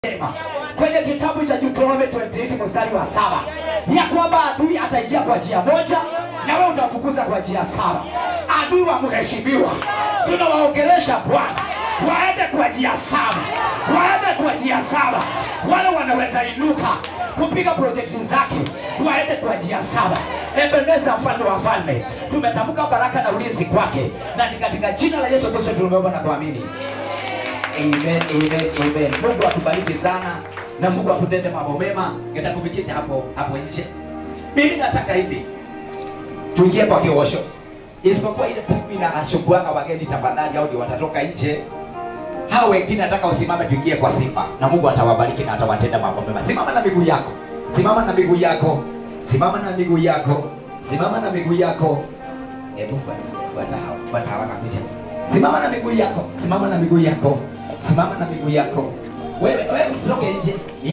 Sema kwenye kitabu cha Deuteronomy 28 mstari wa saba ya kwamba adui ataingia kwa njia moja na wewe utafukuza kwa njia saba. Adui wa mheshimiwa, tunawaongelesha Bwana waende kwa njia saba, waende kwa njia saba. Wale wanaweza inuka kupiga projekti zake waende kwa njia saba. Ebeneza, mfalme wa falme, tumetamka baraka na ulinzi kwake, na ni katika jina la Yesu Kristo tumeomba na kuamini. Amen, amen, amen. Mungu akubariki sana na Mungu akutende mambo mema. Nitakufikisha hapo hapo nje. Mimi nataka hivi tuingie kwa kiosho, isipokuwa ile timu inashukuanga wageni, tafadhali, au ndio watatoka nje. Hao wengine nataka usimame, tuingie kwa sifa na Mungu atawabariki na atawatenda mambo mema. Simama na miguu yako, simama na miguu yako, simama na miguu yako, simama na miguu yako. Hebu fuata fuata hao, fuata hawa kabisa. Simama na miguu yako, simama na miguu yako, simama na miguu yako. Wewe wewe